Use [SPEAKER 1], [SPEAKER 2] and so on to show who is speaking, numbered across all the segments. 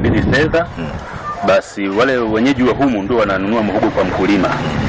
[SPEAKER 1] wanakabidhi fedha, basi wale wenyeji wa humu ndio wananunua muhogo kwa mkulima,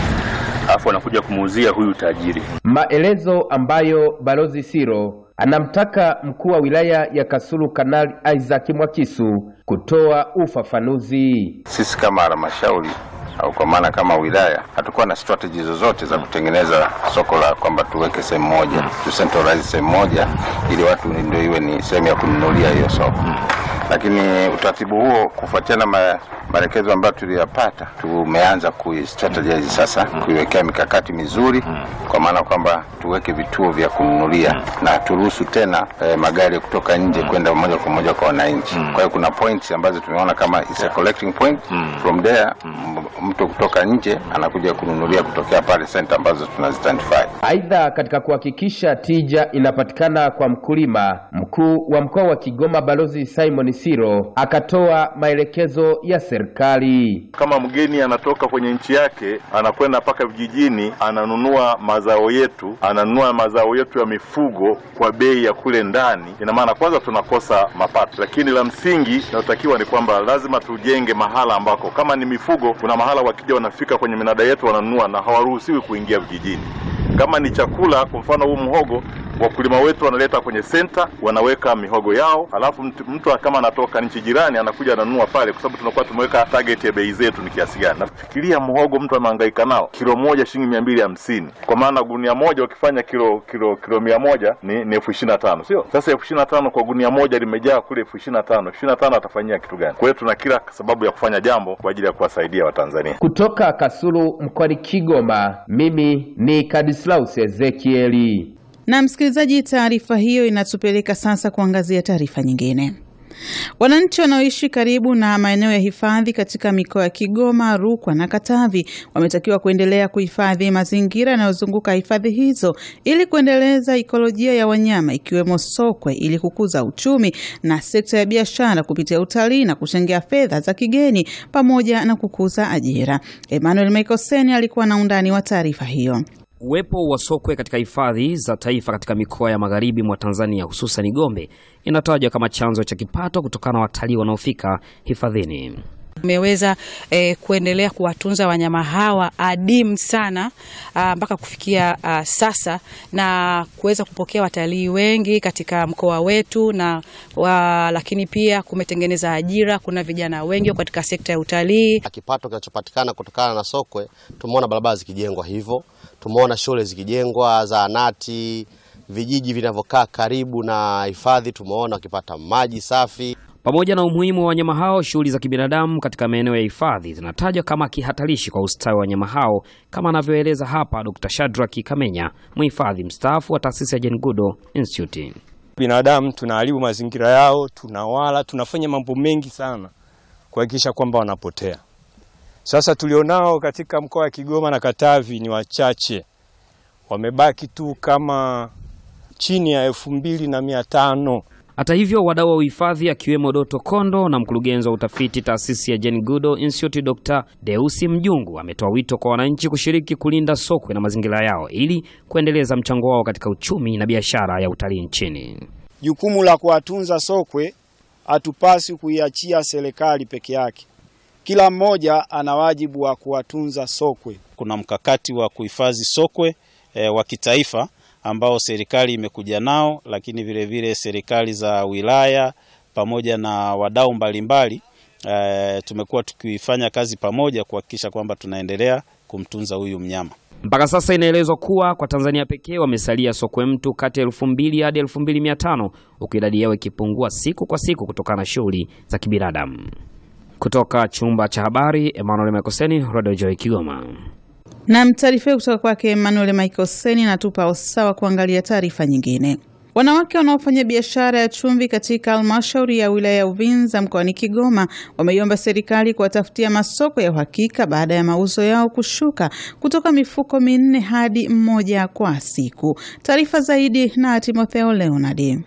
[SPEAKER 1] alafu wanakuja kumuuzia huyu tajiri.
[SPEAKER 2] Maelezo ambayo Balozi Siro anamtaka mkuu wa wilaya ya Kasulu Kanali Isaac Mwakisu kutoa ufafanuzi.
[SPEAKER 3] Sisi kama halmashauri au kwa maana kama wilaya hatukuwa na strategy zozote za kutengeneza soko la kwamba tuweke sehemu moja tu centralize sehemu moja ili watu ndio iwe ni sehemu ya kununulia hiyo soko. Lakini utaratibu huo kufuatiana ma, maelekezo ambayo tuliyapata, tumeanza kuistrategize sasa, kuiwekea mikakati mizuri, kwa maana kwamba tuweke vituo vya kununulia na turuhusu tena eh, magari kutoka nje kwenda moja kwa moja kwa wananchi. Kwa hiyo kuna points ambazo tumeona kama is a collecting point from there m- mtu kutoka nje anakuja kununulia kutokea pale center ambazo tunazidentify.
[SPEAKER 2] Aidha, katika kuhakikisha tija inapatikana kwa mkulima, mkuu wa mkoa wa Kigoma Balozi Simon Siro akatoa maelekezo ya serikali.
[SPEAKER 4] Kama mgeni anatoka kwenye nchi yake anakwenda mpaka vijijini, ananunua mazao yetu, ananunua mazao yetu ya mifugo kwa bei ya kule ndani, ina maana kwanza tunakosa mapato, lakini la msingi inayotakiwa ni kwamba lazima tujenge mahala ambako kama ni mifugo, kuna mahala wakija wanafika kwenye minada yetu wananunua na hawaruhusiwi kuingia vijijini. Kama ni chakula, kwa mfano huu mhogo wakulima wetu wanaleta kwenye senta, wanaweka mihogo yao, alafu mtu, mtu kama anatoka nchi jirani anakuja ananunua pale, kwa sababu tunakuwa tumeweka target ya bei zetu ni kiasi gani. Nafikiria mhogo mtu anahangaika nao kilo moja shilingi mia mbili hamsini kwa maana gunia moja ukifanya kilo kilo kilo mia moja ni, ni elfu ishirini na tano sio? Sasa elfu ishirini na tano kwa gunia moja limejaa kule elfu ishirini na tano elfu ishirini na tano atafanyia kitu gani? Kwa hiyo tuna kila sababu ya kufanya jambo kwa ajili ya kuwasaidia Watanzania.
[SPEAKER 2] Kutoka Kasulu mkoani Kigoma, mimi ni Kadislaus Ezekieli.
[SPEAKER 5] Na msikilizaji, taarifa hiyo inatupeleka sasa kuangazia taarifa nyingine. Wananchi wanaoishi karibu na maeneo ya hifadhi katika mikoa ya Kigoma, Rukwa na Katavi wametakiwa kuendelea kuhifadhi mazingira yanayozunguka hifadhi hizo ili kuendeleza ikolojia ya wanyama ikiwemo sokwe ili kukuza uchumi na sekta ya biashara kupitia utalii na kuchangia fedha za kigeni pamoja na kukuza ajira. Emmanuel Mekoseni alikuwa na undani wa taarifa hiyo.
[SPEAKER 6] Uwepo wa sokwe katika hifadhi za taifa katika mikoa ya magharibi mwa Tanzania hususan Gombe inatajwa kama chanzo cha kipato kutokana na watalii wanaofika hifadhini.
[SPEAKER 7] Tumeweza eh, kuendelea kuwatunza wanyama hawa adimu sana ah, mpaka kufikia ah, sasa na kuweza kupokea watalii wengi katika mkoa wetu na wa, lakini pia kumetengeneza ajira. Kuna vijana wengi katika sekta ya utalii.
[SPEAKER 8] Kipato kinachopatikana kutokana na sokwe, tumeona barabara zikijengwa hivyo, tumeona shule zikijengwa, zahanati, vijiji vinavyokaa karibu na hifadhi, tumeona wakipata maji safi.
[SPEAKER 6] Pamoja na umuhimu wa wanyama hao, shughuli za kibinadamu katika maeneo ya hifadhi zinatajwa kama kihatarishi kwa ustawi wa wanyama hao, kama anavyoeleza hapa Dr. Shadrack Kamenya, mhifadhi mstaafu wa taasisi ya Jane Goodall Institute.
[SPEAKER 9] Binadamu tunaharibu mazingira yao, tunawala, tunafanya mambo mengi sana kuhakikisha kwamba wanapotea. Sasa tulionao katika mkoa wa Kigoma na Katavi ni wachache, wamebaki tu kama chini ya elfu mbili na mia tano.
[SPEAKER 6] Hata hivyo, wadau wa uhifadhi akiwemo Doto Kondo na mkurugenzi wa utafiti taasisi ya Jane Goodall Institute Dr. Deusi Mjungu ametoa wito kwa wananchi kushiriki kulinda sokwe na mazingira yao ili kuendeleza mchango wao katika uchumi na biashara ya utalii nchini.
[SPEAKER 10] Jukumu la kuwatunza sokwe hatupasi kuiachia serikali peke yake. Kila mmoja ana wajibu wa kuwatunza sokwe.
[SPEAKER 11] Kuna mkakati wa kuhifadhi sokwe e, wa kitaifa ambao serikali imekuja nao, lakini vile vile serikali za wilaya pamoja na wadau mbalimbali e, tumekuwa tukifanya kazi pamoja kuhakikisha kwamba tunaendelea kumtunza huyu mnyama.
[SPEAKER 6] Mpaka sasa inaelezwa kuwa kwa Tanzania pekee wamesalia sokwe mtu kati ya elfu mbili hadi elfu mbili mia tano huku idadi yao ikipungua siku kwa siku kutokana na shughuli za kibinadamu. Kutoka chumba cha habari, Emmanuel Mekoseni, Radio Joy Kigoma.
[SPEAKER 5] Nam, taarifa hiyo kutoka kwake Emmanuel Michael Seni natupa usawa kuangalia taarifa nyingine. Wanawake wanaofanya biashara ya chumvi katika halmashauri ya wilaya ya Uvinza mkoani Kigoma wameiomba serikali kuwatafutia masoko ya uhakika baada ya mauzo yao kushuka kutoka mifuko minne hadi mmoja kwa siku. Taarifa zaidi na Timotheo Leonard.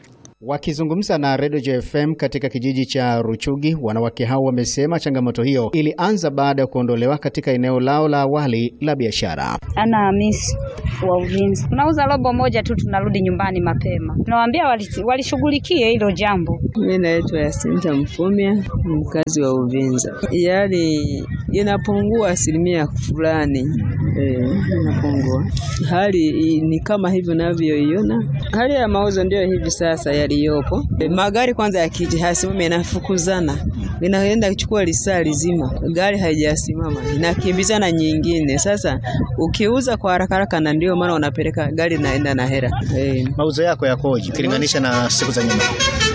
[SPEAKER 12] Wakizungumza na Radio JFM katika kijiji cha Ruchugi, wanawake hao wamesema changamoto hiyo ilianza baada ya kuondolewa katika eneo lao la awali la biashara.
[SPEAKER 13] Ana Hamisi wa Uvinza, tunauza robo moja tu, tunarudi nyumbani mapema. Tunawaambia walishughulikie hilo jambo.
[SPEAKER 14] Mimi naitwa Yasinta Mfumya, mkazi wa Uvinza. Yaani inapungua asilimia fulani eh, inapungua. Hali ni kama hivyo navyoiona, hali ya mauzo ndio hivi sasa yaliyopo. E, magari kwanza yakija hasimama, inafukuzana, inaenda kuchukua lisaa lizima, gari haijasimama, inakimbizana nyingine. Sasa ukiuza kwa haraka haraka, na ndio maana unapeleka gari naenda na hera. E,
[SPEAKER 15] mauzo yako yakoje ukilinganisha na siku za nyuma?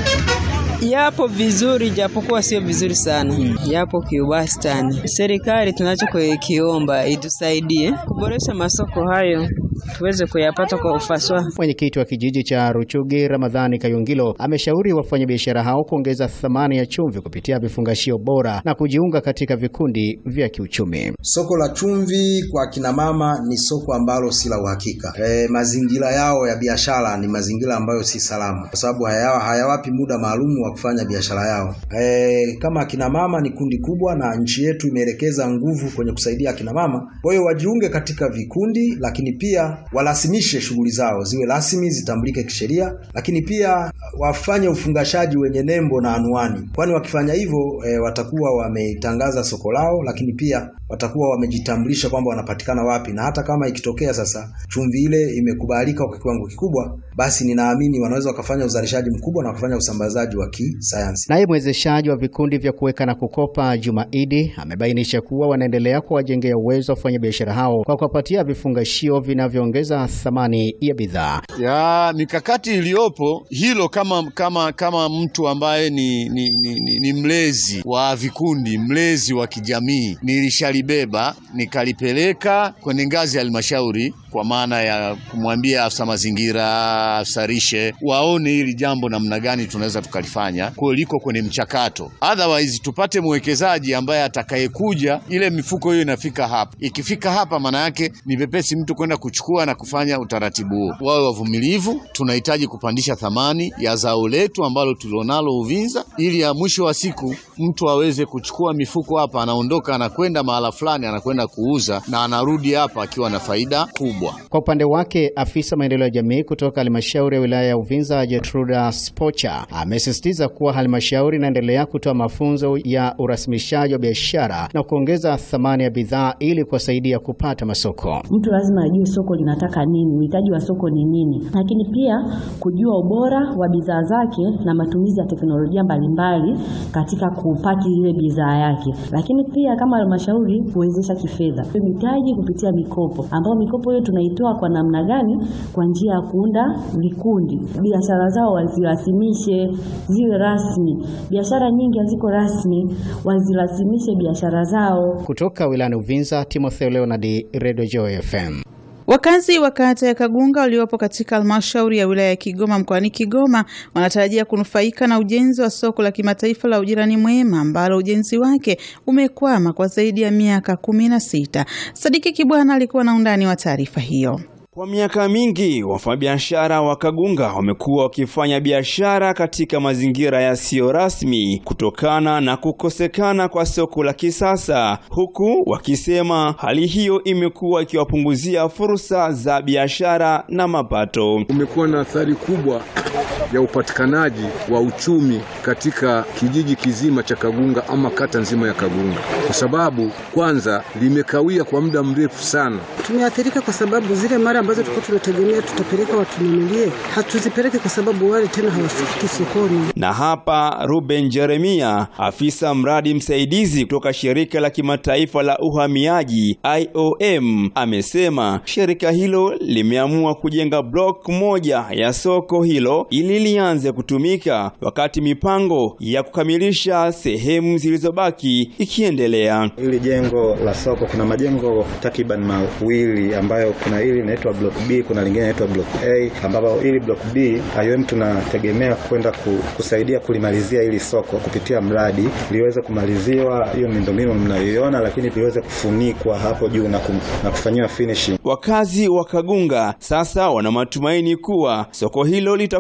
[SPEAKER 14] Yapo vizuri japokuwa sio vizuri sana hmm. Yapo kiwastani. Serikali tunachokiomba itusaidie kuboresha masoko hayo tuweze kuyapata kwa ufasaha.
[SPEAKER 12] Mwenyekiti wa kijiji cha Ruchugi Ramadhani Kayungilo ameshauri wafanyabiashara hao kuongeza thamani ya chumvi kupitia vifungashio bora na kujiunga katika vikundi vya kiuchumi.
[SPEAKER 16] Soko la chumvi kwa kina mama ni soko ambalo si la uhakika. E, mazingira yao ya biashara ni mazingira ambayo si salama, kwa sababu hayawa, hayawapi muda maalum wa kufanya biashara yao. E, kama akina mama ni kundi kubwa na nchi yetu imeelekeza nguvu kwenye kusaidia akina mama, kwa hiyo wajiunge katika vikundi, lakini pia warasimishe shughuli zao ziwe rasmi, zitambulike kisheria, lakini pia wafanye ufungashaji wenye nembo na anwani, kwani wakifanya hivyo e, watakuwa wametangaza soko lao, lakini pia watakuwa wamejitambulisha kwamba wanapatikana wapi, na hata kama ikitokea sasa chumvi ile imekubalika kwa kiwango kikubwa, basi ninaamini wanaweza wakafanya uzalishaji mkubwa na wakafanya usambazaji wa kisayansi.
[SPEAKER 12] Naye mwezeshaji wa vikundi vya kuweka na kukopa Juma Idi amebainisha kuwa wanaendelea kuwajengea uwezo wa wafanyabiashara hao kwa kuwapatia vifungashio vinavyoongeza thamani ya bidhaa.
[SPEAKER 17] Ya mikakati iliyopo hilo, kama kama kama mtu ambaye ni, ni, ni, ni, ni mlezi wa vikundi, mlezi wa kijamii, nilishalibeba nikalipeleka kwenye ngazi ya halmashauri kwa maana ya kumwambia afisa mazingira, afisa lishe waone hili jambo namna gani tunaweza tukalifanya, kwa liko kwenye mchakato. Otherwise tupate mwekezaji ambaye atakayekuja, ile mifuko hiyo inafika hapa. Ikifika hapa, maana yake ni pepesi mtu kwenda kuchukua na kufanya utaratibu huo. Wawe wavumilivu, tunahitaji kupandisha thamani ya zao letu ambalo tulionalo Uvinza, ili ya mwisho wa siku mtu aweze kuchukua mifuko hapa, anaondoka anakwenda mahala fulani, anakwenda kuuza na anarudi hapa akiwa na faida kubwa.
[SPEAKER 12] Kwa upande wake, afisa maendeleo ya jamii kutoka halmashauri ya wilaya ya Uvinza Jetruda Spocha amesisitiza kuwa halmashauri inaendelea kutoa mafunzo ya urasimishaji wa biashara na kuongeza thamani ya bidhaa ili kuwasaidia kupata masoko.
[SPEAKER 18] Mtu lazima ajue soko linataka nini, uhitaji wa soko ni nini, lakini pia kujua ubora wa bidhaa zake na matumizi ya teknolojia mbalimbali katika kupaki ile bidhaa yake, lakini pia kama halmashauri kuwezesha kifedha mitaji kupitia mikopo, ambayo mikopo hiyo tunaitoa kwa namna gani? Kwa njia ya kuunda vikundi, biashara zao wazirasimishe ziwe rasmi. Biashara nyingi haziko rasmi, wazirasimishe biashara zao.
[SPEAKER 12] Kutoka wilayani Uvinza, Timotheo Leonard, Radio Joy FM.
[SPEAKER 5] Wakazi wa kata ya Kagunga waliopo katika halmashauri ya wilaya ya Kigoma mkoani Kigoma wanatarajia kunufaika na ujenzi wa soko la kimataifa la ujirani mwema ambalo ujenzi wake umekwama kwa zaidi ya miaka kumi na sita. Sadiki Kibwana alikuwa na undani wa taarifa hiyo.
[SPEAKER 19] Kwa miaka mingi wafanyabiashara wa Kagunga wamekuwa wakifanya biashara katika mazingira yasiyo rasmi kutokana na kukosekana kwa soko la kisasa, huku wakisema hali hiyo imekuwa ikiwapunguzia fursa za biashara na mapato.
[SPEAKER 20] Umekuwa na athari kubwa ya upatikanaji wa uchumi katika kijiji kizima cha Kagunga ama kata nzima ya Kagunga, kwa sababu kwanza limekawia kwa muda mrefu sana.
[SPEAKER 21] Tumeathirika kwa sababu zile mara ambazo tulikuwa tunategemea tutapeleka watununulie, hatuzipeleke kwa sababu wale tena hawafiki sokoni.
[SPEAKER 19] Na hapa Ruben Jeremia, afisa mradi msaidizi kutoka shirika la kimataifa la uhamiaji IOM, amesema shirika hilo limeamua kujenga block moja ya soko hilo ili lianze kutumika wakati mipango ya kukamilisha sehemu zilizobaki ikiendelea.
[SPEAKER 22] Hili jengo la soko kuna majengo takriban mawili ambayo kuna hili inaitwa block B, kuna lingine inaitwa block A, ambapo hili block B IOM tunategemea kwenda kusaidia kulimalizia hili soko kupitia mradi liweze kumaliziwa, hiyo miundombinu mnayoiona, lakini liweze kufunikwa hapo juu na, kum, na kufanyiwa finishing.
[SPEAKER 19] Wakazi wa Kagunga sasa wana matumaini kuwa soko hilo litafungua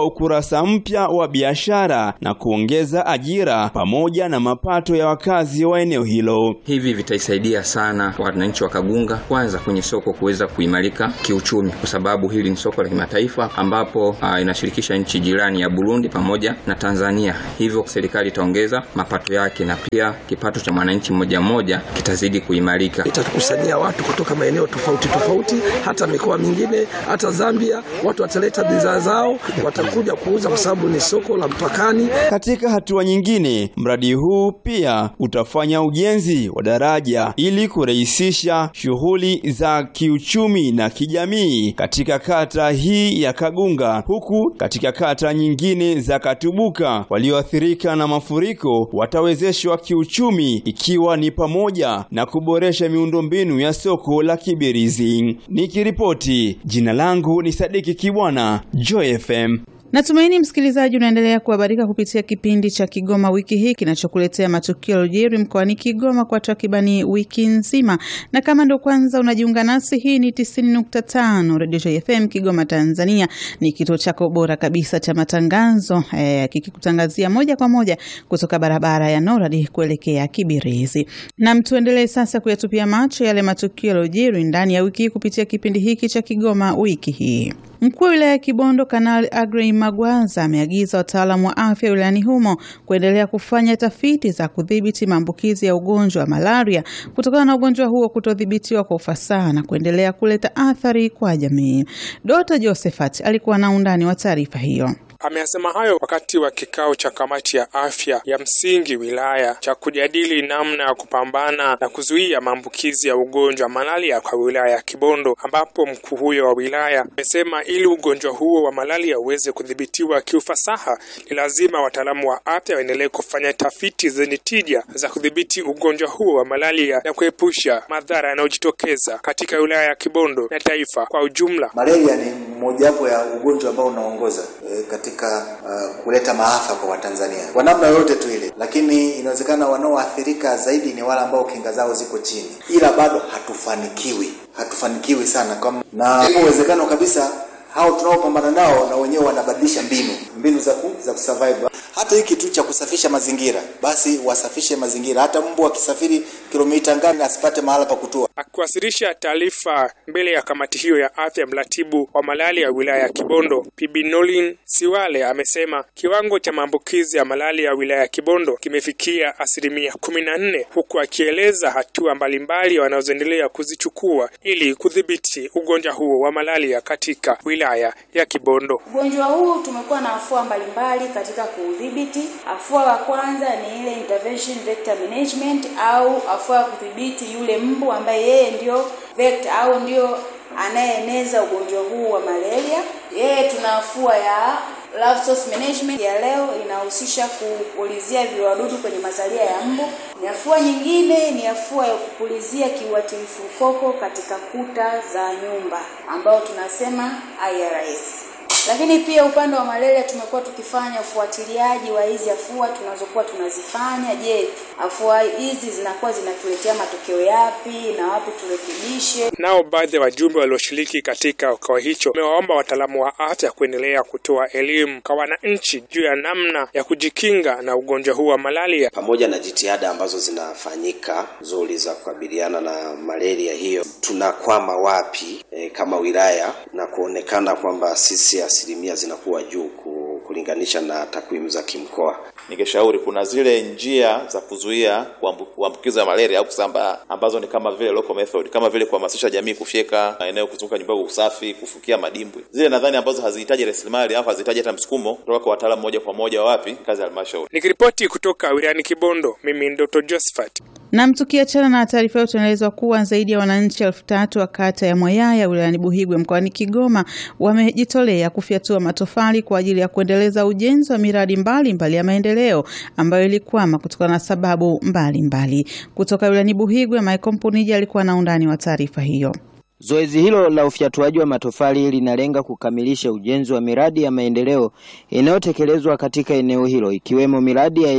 [SPEAKER 19] ukurasa mpya wa biashara na kuongeza ajira pamoja na mapato ya wakazi wa eneo hilo.
[SPEAKER 1] Hivi vitaisaidia sana wananchi wa Kagunga, kwanza kwenye soko kuweza kuimarika kiuchumi, kwa sababu hili ni soko la kimataifa ambapo uh, inashirikisha nchi jirani ya Burundi pamoja na Tanzania. Hivyo serikali itaongeza mapato yake na pia kipato cha mwananchi mmoja mmoja kitazidi kuimarika.
[SPEAKER 3] Itakusanyia watu kutoka maeneo tofauti tofauti, hata mikoa mingine, hata Zambia. Watu wataleta bidhaa zao, watakuja kuuza kwa sababu ni soko la mpakani.
[SPEAKER 19] Katika hatua nyingine, mradi huu pia utafanya ujenzi wa daraja ili kurahisisha shughuli za kiuchumi na kijamii katika kata hii ya Kagunga, huku katika kata nyingine za Katubuka walioathirika na mafuriko watawezeshwa kiuchumi, ikiwa ni pamoja na kuboresha miundombinu ya soko la Kibirizi. Nikiripoti, jina langu ni Sadiki Kibwana, Joy FM.
[SPEAKER 5] Natumaini msikilizaji unaendelea kuhabarika kupitia kipindi cha Kigoma wiki hii kinachokuletea matukio yaliyojiri mkoani Kigoma kwa takribani wiki nzima, na kama ndo kwanza unajiunga nasi, hii ni 90.5 Radio Joy FM Kigoma, Tanzania. Ni kituo chako bora kabisa cha matangazo eh, kikikutangazia moja kwa moja kutoka barabara ya Noradi kuelekea Kibirizi. Na tuendelee sasa kuyatupia macho yale matukio yaliyojiri ndani ya wiki hii kupitia kipindi hiki cha Kigoma wiki hii. Mkuu wa wilaya ya Kibondo Kanali Agrey Magwaza ameagiza wataalamu wa afya wilayani humo kuendelea kufanya tafiti za kudhibiti maambukizi ya ugonjwa wa malaria kutokana na ugonjwa huo kutodhibitiwa kwa ufasaha na kuendelea kuleta athari kwa jamii. Dr. Josephat alikuwa na undani wa taarifa hiyo.
[SPEAKER 23] Ameyasema hayo wakati wa kikao cha kamati ya afya ya msingi wilaya cha kujadili namna ya kupambana na kuzuia maambukizi ya ugonjwa wa malaria kwa wilaya ya Kibondo, ambapo mkuu huyo wa wilaya amesema ili ugonjwa huo wa malaria uweze kudhibitiwa kiufasaha, ni lazima wataalamu wa afya waendelee kufanya tafiti zenye tija za kudhibiti ugonjwa huo wa malaria na kuepusha madhara yanayojitokeza katika wilaya ya Kibondo na taifa kwa ujumla.
[SPEAKER 24] Malaria ni mojawapo ya ugonjwa ambao unaongoza e, katika uh, kuleta maafa kwa Watanzania kwa namna yoyote tu ile, lakini inawezekana wanaoathirika zaidi ni wale ambao kinga zao ziko chini, ila bado hatufanikiwi, hatufanikiwi sana kama, na ipo uwezekano kabisa hao tunaopambana nao na wenyewe wanabadilisha mbinu mbinu za ku, za kusurvive. Hata hiki tu cha kusafisha mazingira, basi wasafishe mazingira. Hata mbu akisafiri kilomita ngapi asipate mahala pa kutua.
[SPEAKER 23] Akiwasilisha taarifa mbele ya kamati hiyo ya afya, mratibu wa malaria ya wilaya ya Kibondo Bibi Nolin Siwale amesema kiwango cha maambukizi ya malaria ya wilaya ya Kibondo kimefikia asilimia kumi na nne, huku akieleza hatua mbalimbali wanazoendelea kuzichukua ili kudhibiti ugonjwa huo wa malaria katika wilaya ya Kibondo.
[SPEAKER 25] Ugonjwa huu tumekuwa na afua mbalimbali katika kuudhibiti. Afua la kwanza ni ile intervention vector management au afua ya kudhibiti yule mbu ambaye yeye ndio vector au ndio anayeeneza ugonjwa huu wa malaria. Yeye tuna afua ya Larval source management ya leo inahusisha kupulizia viwadudu kwenye mazalia ya mbu. Ni afua nyingine ni afua ya kupulizia kiuatilifu koko katika kuta za nyumba ambao tunasema IRS. Lakini pia upande wa malaria tumekuwa tukifanya ufuatiliaji wa hizi afua tunazokuwa tunazifanya. Je, afua hizi zinakuwa zinatuletea matokeo yapi na wapi turekebishe?
[SPEAKER 23] Nao baadhi ya wajumbe walioshiriki katika kikao hicho wamewaomba wataalamu wa afya kuendelea kutoa elimu kwa wananchi juu ya namna ya kujikinga na ugonjwa huu wa malaria,
[SPEAKER 26] pamoja na jitihada ambazo zinafanyika nzuri za kukabiliana na malaria hiyo, tunakwama wapi e, kama wilaya na kuonekana kwamba sisi asilimia zinakuwa juu kulinganisha na takwimu za kimkoa.
[SPEAKER 27] Ningeshauri kuna zile njia za kuzuia kuambukiza malaria au kusambaa ambazo ni kama vile local method, kama vile kuhamasisha jamii kufyeka maeneo kuzunguka nyumba kwa usafi, kufukia madimbwi, zile nadhani ambazo hazihitaji rasilimali au hazihitaji hata msukumo kutoka kwa wataalamu moja kwa moja wapi kazi ya halmashauri.
[SPEAKER 23] Nikiripoti kutoka wilayani Kibondo, mimi Dr. Josephat.
[SPEAKER 5] Na tukiachana na taarifa hiyo, tunaelezwa kuwa zaidi ya wananchi elfu tatu wa kata ya Mwayaya wilayani Buhigwe mkoani Kigoma wamejitolea kufyatua matofali kwa ajili ya kuendeleza ujenzi wa miradi mbalimbali mbali ya maendeleo ambayo ilikwama kutokana na sababu mbalimbali mbali. Kutoka wilayani Buhigwe, Michael Mpunija alikuwa na undani wa taarifa hiyo.
[SPEAKER 28] Zoezi hilo la ufyatuaji wa matofali linalenga kukamilisha ujenzi wa miradi ya maendeleo inayotekelezwa katika eneo hilo ikiwemo miradi ya elimu,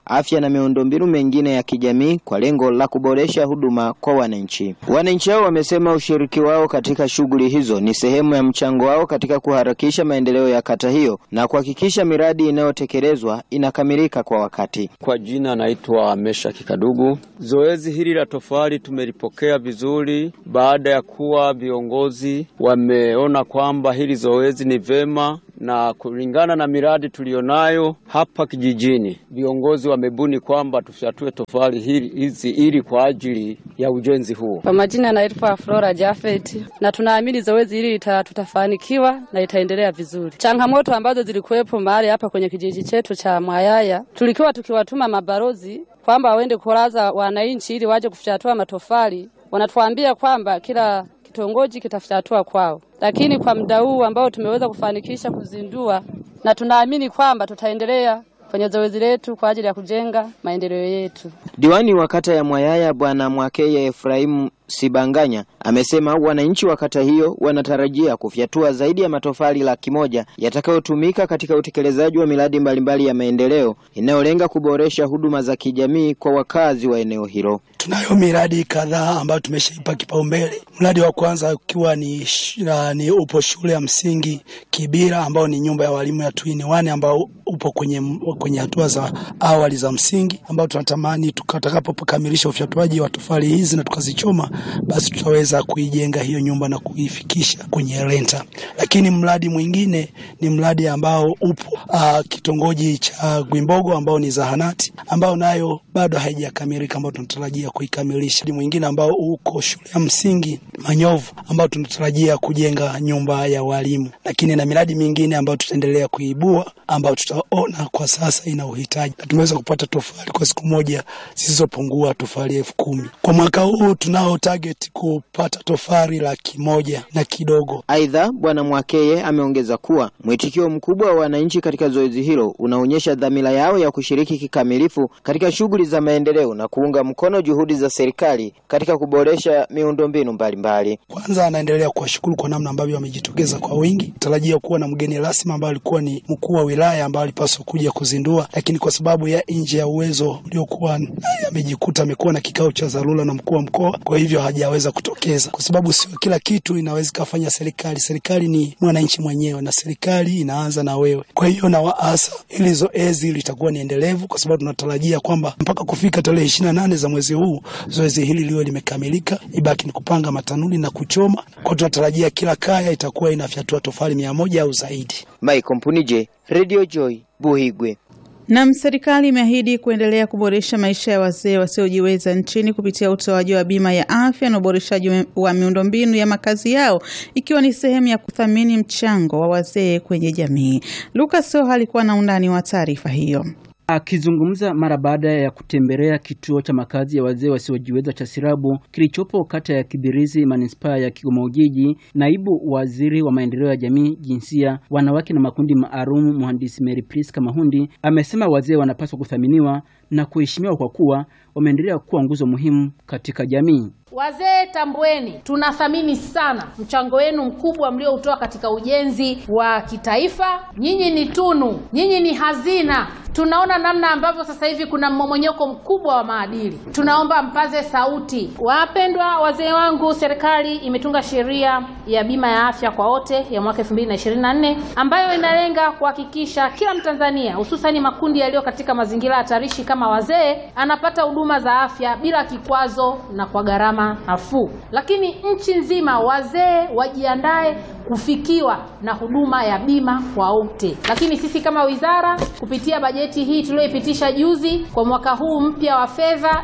[SPEAKER 28] afya na miundombinu mengine ya kijamii kwa lengo la kuboresha huduma kwa wananchi. Wananchi hao wamesema ushiriki wao katika shughuli hizo ni sehemu ya mchango wao katika kuharakisha maendeleo ya kata hiyo na kuhakikisha miradi inayotekelezwa inakamilika kwa wakati.
[SPEAKER 2] Kwa jina naitwa Mesha Kikadugu. Zoezi hili la tofali tumelipokea vizuri baada ya kuwa viongozi wameona kwamba hili zoezi ni vema na kulingana na miradi tuliyonayo hapa kijijini, viongozi wamebuni kwamba tufyatue tofali hili hizi ili kwa ajili ya ujenzi huo.
[SPEAKER 4] Kwa majina naitwa Flora Jafet, na tunaamini zoezi hili lita, tutafanikiwa na itaendelea vizuri. Changamoto ambazo zilikuwepo mahali hapa kwenye kijiji chetu cha Mwayaya, tulikuwa tukiwatuma mabalozi kwamba waende kulaza wananchi ili waje kufyatua matofali, wanatuambia kwamba kila kitongoji kitafyatua kwao, lakini kwa muda huu ambao tumeweza kufanikisha kuzindua, na tunaamini kwamba tutaendelea kwenye zoezi letu kwa ajili ya kujenga maendeleo yetu.
[SPEAKER 28] Diwani wa kata ya Mwayaya Bwana Mwakeye Efraimu Sibanganya amesema wananchi wa kata hiyo wanatarajia kufyatua zaidi ya matofali laki moja yatakayotumika katika utekelezaji wa miradi mbalimbali ya maendeleo inayolenga kuboresha huduma za kijamii kwa wakazi wa eneo hilo.
[SPEAKER 6] Tunayo miradi kadhaa ambayo tumeshaipa kipaumbele. Mradi wa kwanza ukiwa ni, sh- na, ni upo shule ya msingi Kibira ambao ni nyumba ya walimu ya Twin One ambao upo kwenye kwenye hatua za awali za msingi ambao tunatamani tutakapokamilisha ufyatuaji wa tofali hizi na tukazichoma, basi tutaweza kuijenga hiyo nyumba na kuifikisha kwenye renta. Lakini mradi mwingine ni mradi ambao upo uh, kitongoji cha Gwimbogo ambao ni zahanati ambao nayo bado haijakamilika ambao tunatarajia kuikamilisha. Mradi mwingine ambao uko shule ya msingi Manyovu ambao tunatarajia kujenga nyumba ya walimu, lakini na miradi mingine ambayo tutaendelea kuibua ambayo tutaona kwa sasa ina uhitaji, na tumeweza kupata tofali kwa siku moja zisizopungua tofali elfu kumi. Kwa mwaka huu tunao target kupata tofali laki moja na kidogo.
[SPEAKER 28] Aidha, Bwana Mwakeye ameongeza kuwa mwitikio mkubwa wa wananchi katika zoezi hilo unaonyesha dhamira yao ya kushiriki kikamilifu katika shughuli za maendeleo na kuunga mkono juhudi za serikali katika kuboresha miundombinu mbalimbali.
[SPEAKER 6] Kwanza anaendelea kuwashukuru kwa namna ambavyo wamejitokeza kwa wingi. Tarajia kuwa na mgeni rasmi ambaye alikuwa ni mkuu wa wilaya ambaye alipaswa kuja kuzindua, lakini kwa sababu ya nje ya uwezo uliokuwa naye amejikuta amekuwa na kikao cha dharura na mkuu wa mkoa, kwa hivyo hajaweza kutokeza, kwa sababu sio kila kitu inaweza kufanya serikali. Serikali ni mwananchi mwenyewe, na serikali inaanza na wewe. Kwa hiyo na waasa ili zoezi litakuwa ni endelevu, kwa sababu tunatarajia kwamba mpaka kufika tarehe ishirini na nane za mwezi huu zoezi hili liwe limekamilika, ibaki ni kupanga matanuri na kuchoma. Kwa tunatarajia kila kaya itakuwa inafyatua tofali mia moja au zaidi.
[SPEAKER 28] Michael Mpunije, Radio Joy, Buhigwe.
[SPEAKER 5] Nam, serikali imeahidi kuendelea kuboresha maisha ya wazee wasiojiweza nchini kupitia utoaji wa bima ya afya na uboreshaji wa miundombinu ya makazi yao ikiwa ni sehemu ya kuthamini mchango wa wazee kwenye jamii. Lucas Soha alikuwa na undani wa taarifa hiyo.
[SPEAKER 7] Akizungumza mara baada ya kutembelea kituo cha makazi ya wazee wasiojiweza cha Sirabu kilichopo kata ya Kibirizi manispaa ya Kigoma Ujiji, naibu waziri wa maendeleo ya jamii, jinsia, wanawake na makundi maalum, mhandisi Mary Priska Mahundi amesema wazee wanapaswa kuthaminiwa na kuheshimiwa kwa kuwa wameendelea kuwa nguzo muhimu katika jamii.
[SPEAKER 8] Wazee tambueni, tunathamini sana mchango wenu mkubwa mlioutoa katika ujenzi wa kitaifa. Nyinyi ni tunu, nyinyi ni hazina. Tunaona namna ambavyo sasa hivi kuna mmomonyoko mkubwa wa maadili, tunaomba mpaze sauti. Wapendwa wazee wangu, serikali imetunga sheria ya bima ya afya kwa wote ya mwaka 2024 ambayo inalenga kuhakikisha kila Mtanzania hususani makundi yaliyo katika mazingira hatarishi kama wazee anapata huduma za afya bila kikwazo na kwa gharama nafuu. Lakini nchi nzima wazee wajiandae kufikiwa na huduma ya bima kwa wote. Lakini sisi kama wizara kupitia bajeti hii tuliyoipitisha juzi kwa mwaka huu mpya wa fedha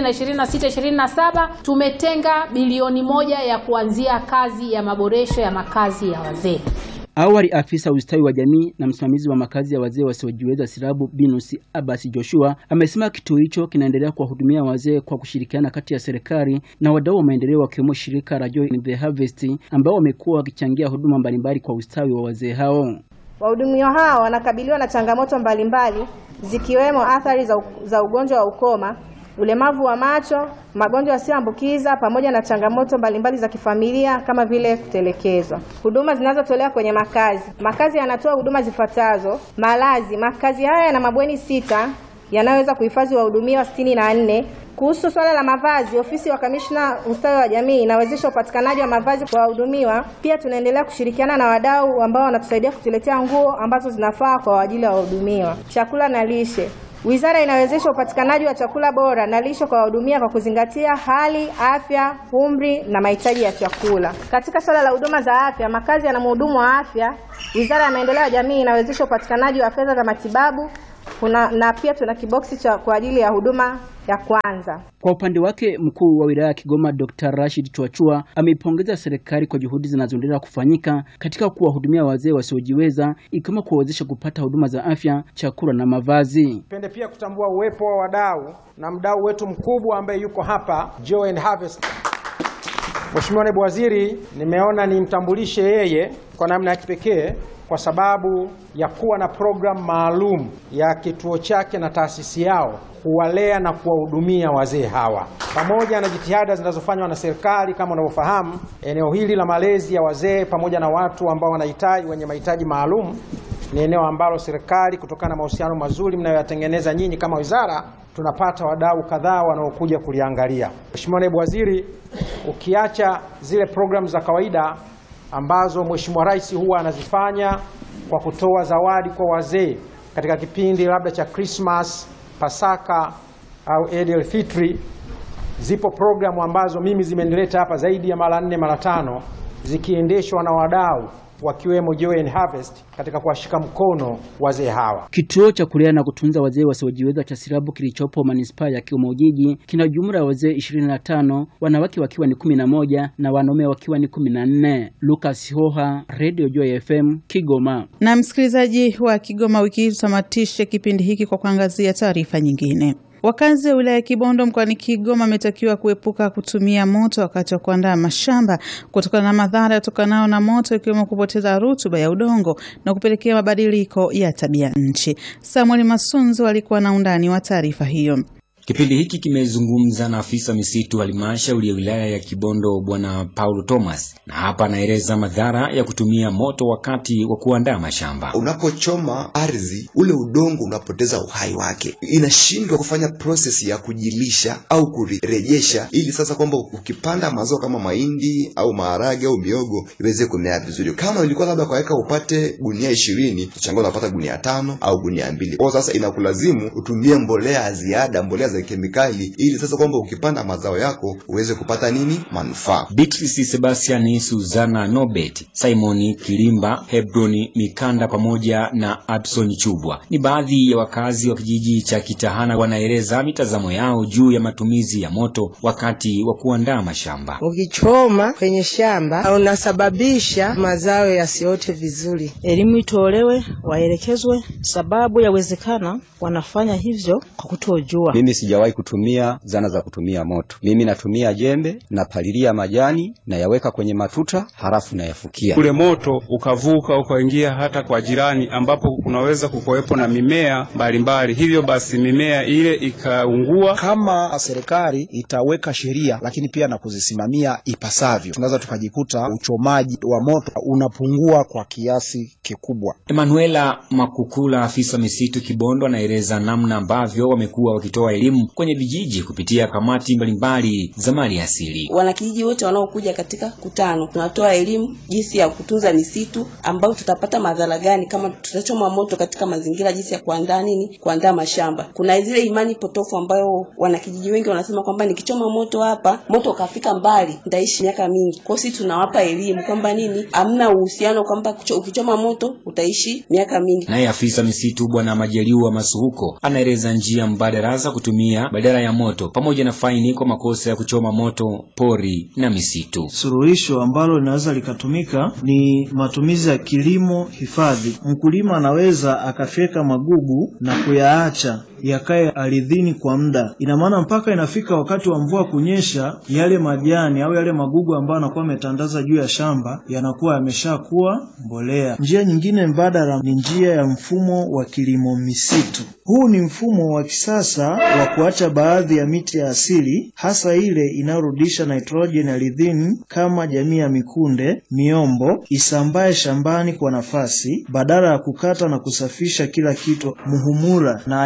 [SPEAKER 8] 2026-2027 tumetenga bilioni moja ya kuanzia kazi ya maboresho ya makazi ya wazee.
[SPEAKER 7] Awali afisa ustawi wa jamii na msimamizi wa makazi ya wazee wasiojiweza Sirabu Binus Abasi Joshua amesema kituo hicho kinaendelea kuwahudumia wazee kwa kushirikiana kati ya serikali na wadau wa maendeleo wakiwemo shirika la Joy in the Harvest ambao wamekuwa wakichangia huduma mbalimbali kwa ustawi wa wazee hao.
[SPEAKER 9] Wahudumiwa hao wanakabiliwa na changamoto mbalimbali zikiwemo athari za, za ugonjwa wa ukoma, ulemavu wa macho, magonjwa yasiyoambukiza pamoja na changamoto mbalimbali za kifamilia kama vile kutelekezwa. Huduma zinazotolewa kwenye makazi. Makazi yanatoa huduma zifuatazo: malazi. Makazi haya yana mabweni sita yanayoweza kuhifadhi wahudumiwa sitini na nne. Kuhusu swala la mavazi, ofisi wa kamishna ustawi wa jamii inawezesha upatikanaji wa mavazi kwa wahudumiwa. Pia tunaendelea kushirikiana na wadau ambao wanatusaidia kutuletea nguo ambazo zinafaa kwa ajili ya wahudumiwa. Chakula na lishe Wizara inawezesha upatikanaji wa chakula bora na lishe kwa wahudumia kwa kuzingatia hali, afya, umri na mahitaji ya chakula. Katika suala la huduma za afya, makazi yana mhudumu wa afya. Wizara ya Maendeleo ya Jamii inawezesha upatikanaji wa fedha za matibabu kuna, na pia tuna kiboksi cha kwa ajili ya huduma ya kwanza.
[SPEAKER 7] Kwa upande wake mkuu wa wilaya ya Kigoma Dr. Rashid Chwachua ameipongeza serikali kwa juhudi zinazoendelea kufanyika katika kuwahudumia wazee wasiojiweza ikiwemo kuwawezesha kupata huduma za afya, chakula na mavazi.
[SPEAKER 10] Pende pia kutambua uwepo wa wadau na mdau wetu mkubwa ambaye yuko hapa Joy and Harvest. Mheshimiwa Naibu Waziri, nimeona nimtambulishe yeye kwa namna ya kipekee kwa sababu ya kuwa na programu maalum ya kituo chake na taasisi yao kuwalea na kuwahudumia wazee hawa, pamoja na jitihada zinazofanywa na serikali. Kama unavyofahamu, eneo hili la malezi ya wazee pamoja na watu ambao wanahitaji wenye mahitaji maalum ni eneo ambalo serikali, kutokana na mahusiano mazuri mnayoyatengeneza nyinyi kama wizara, tunapata wadau kadhaa wanaokuja kuliangalia. Mheshimiwa Naibu Waziri, ukiacha zile programu za kawaida ambazo Mheshimiwa Rais huwa anazifanya kwa kutoa zawadi kwa wazee katika kipindi labda cha Christmas, Pasaka au Eid al-Fitri, zipo programu ambazo mimi zimenileta hapa zaidi ya mara nne mara tano zikiendeshwa na wadau wakiwemo Joy and Harvest katika kuwashika mkono wazee hawa.
[SPEAKER 7] Kituo cha kulea na kutunza wazee wasiojiweza cha Sirabu kilichopo manispaa ya Kigoma Ujiji kina jumla ya wazee 25, wanawake wakiwa ni 11 na wanaume wakiwa ni 14. Lucas Hoha, Radio Joy FM, Kigoma.
[SPEAKER 5] Na msikilizaji wa Kigoma, wiki hii tutamatishe kipindi hiki kwa kuangazia taarifa nyingine. Wakazi wa wilaya ya Kibondo mkoani Kigoma wametakiwa kuepuka kutumia moto wakati wa kuandaa mashamba kutokana na madhara yatokanayo na moto ikiwemo kupoteza rutuba ya udongo na kupelekea mabadiliko ya tabia nchi. Samuel Masunzo alikuwa na undani wa taarifa hiyo.
[SPEAKER 11] Kipindi hiki kimezungumza na afisa misitu halmashauri ya wilaya ya Kibondo Bwana Paulo Thomas, na hapa anaeleza madhara ya kutumia moto wakati wa kuandaa mashamba.
[SPEAKER 13] Unapochoma ardhi, ule udongo unapoteza uhai wake, inashindwa kufanya proses ya kujilisha au kurejesha, ili sasa kwamba ukipanda mazao kama mahindi au maharage au miogo iweze kumea vizuri. Kama ilikuwa labda kwa eka upate gunia ishirini, tuchanga unapata gunia tano au gunia mbili. Kwa sasa inakulazimu utumie mbolea ya ziada, mbolea za kemikali ili sasa kwamba ukipanda mazao yako uweze kupata nini manufaa.
[SPEAKER 11] Beatrice Sebastian, Suzana Nobet, Simoni Kilimba, Hebroni Mikanda pamoja na Abson Chubwa ni baadhi ya wakazi wa kijiji cha Kitahana wanaeleza mitazamo yao juu ya matumizi ya moto wakati wa kuandaa mashamba.
[SPEAKER 14] Ukichoma kwenye shamba unasababisha mazao yasiote vizuri.
[SPEAKER 15] Elimu itolewe, waelekezwe, sababu yawezekana wanafanya hivyo kwa kutojua.
[SPEAKER 16] Mimi sijawahi kutumia zana za kutumia moto. Mimi natumia jembe, napalilia majani, nayaweka kwenye matuta, halafu nayafukia.
[SPEAKER 17] Ule moto ukavuka ukaingia hata kwa jirani, ambapo kunaweza kukuwepo na mimea mbalimbali, hivyo basi mimea ile ikaungua.
[SPEAKER 18] Kama serikali itaweka sheria, lakini pia na kuzisimamia ipasavyo, tunaweza tukajikuta uchomaji wa moto unapungua kwa kiasi kikubwa.
[SPEAKER 11] Emanuela Makukula, afisa misitu Kibondo, anaeleza namna ambavyo wamekuwa wakitoa elimu kwenye vijiji kupitia kamati mbalimbali za mali asili.
[SPEAKER 29] Wanakijiji wote wanaokuja katika kutano, tunatoa elimu jinsi ya kutunza misitu, ambayo tutapata madhara gani kama tutachoma moto katika mazingira, jinsi ya kuandaa nini, kuandaa mashamba. Kuna zile imani potofu ambayo wanakijiji wengi wanasema kwamba nikichoma moto hapa, moto ukafika mbali, nitaishi miaka mingi. Kwa hiyo sisi tunawapa elimu kwamba nini, hamna uhusiano kwamba ukichoma moto utaishi miaka mingi.
[SPEAKER 11] Naye afisa misitu Bwana Majaliwa Masuhuko anaeleza njia mbadala za kutumia badala ya moto pamoja na faini kwa makosa ya kuchoma moto pori na misitu.
[SPEAKER 30] Suluhisho ambalo linaweza likatumika ni matumizi ya kilimo hifadhi. Mkulima anaweza akafyeka magugu na kuyaacha yakae ardhini kwa muda. Ina maana mpaka inafika wakati wa mvua kunyesha, yale majani au yale magugu ambayo anakuwa ametandaza juu ya shamba yanakuwa yameshakuwa mbolea. Njia nyingine mbadala ni njia ya mfumo wa kilimo misitu. Huu ni mfumo wa kisasa wa kuacha baadhi ya miti ya asili, hasa ile inayorudisha nitrojeni ardhini kama jamii ya mikunde, miombo, isambae shambani kwa nafasi, badala ya kukata na kusafisha kila kitu. Muhumura na aina ya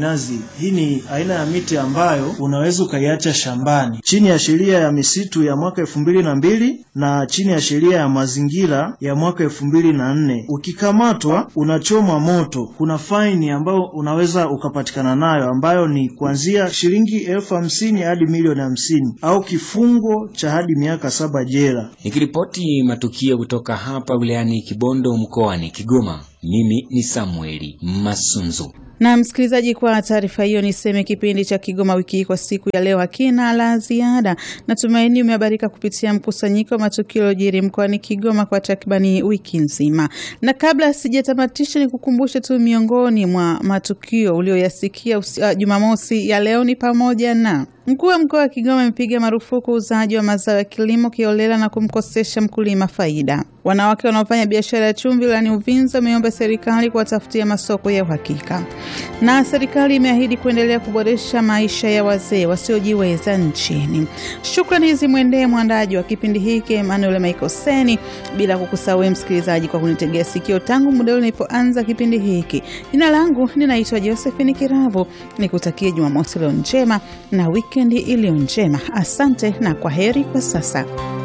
[SPEAKER 30] minazi, hii ni aina ya miti ambayo unaweza ukaiacha shambani chini ya sheria ya misitu ya mwaka elfu mbili na mbili na chini ya sheria ya mazingira ya mwaka elfu mbili na nne. Ukikamatwa unachomwa moto, kuna faini ambayo unaweza ukapatikana nayo ambayo ni kuanzia shilingi elfu hamsini hadi milioni hamsini au kifungo cha hadi miaka saba jela.
[SPEAKER 11] Nikiripoti matukio kutoka hapa wilayani Kibondo mkoani Kigoma, mimi ni Samueli Masunzu.
[SPEAKER 5] Na msikilizaji, kwa taarifa hiyo niseme kipindi cha Kigoma wiki hii kwa siku ya leo hakina la ziada. Natumaini umehabarika kupitia mkusanyiko wa matukio yaliyojiri mkoani Kigoma kwa takribani wiki nzima, na kabla sijatamatisha, ni kukumbushe tu miongoni mwa matukio ulioyasikia uh, Jumamosi ya leo ni pamoja na Mkuu wa mkoa wa Kigoma amepiga marufuku uuzaji wa mazao ya kilimo kiolela na kumkosesha mkulima faida. Wanawake wanaofanya biashara ya chumvi wilayani Uvinza wameomba serikali kuwatafutia masoko ya uhakika, na serikali imeahidi kuendelea kuboresha maisha ya wazee wasiojiweza nchini. Shukrani zimwendee mwandaji wa kipindi hiki Emmanuel Maikoseni, bila kukusahau msikilizaji kwa kunitegea sikio tangu muda ule nilipoanza kipindi hiki. Jina langu ninaitwa Josephine Kiravu, nikutakie Jumamosi leo njema na wikendi iliyo njema. Asante na kwa heri kwa sasa.